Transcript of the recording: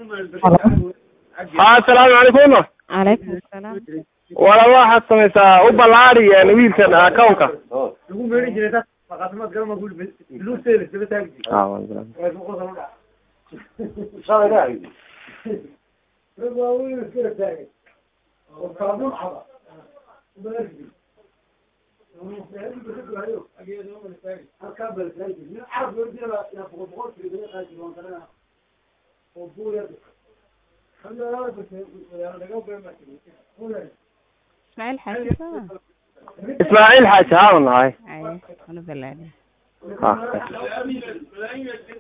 haa asalaamu calaykum calaykum asalaam wala waxaad samaysaa u ballaari wiilkan accountka ismaaciil xaaji soo ismaaciil xaaji haa nahay ay wana balaadhe ha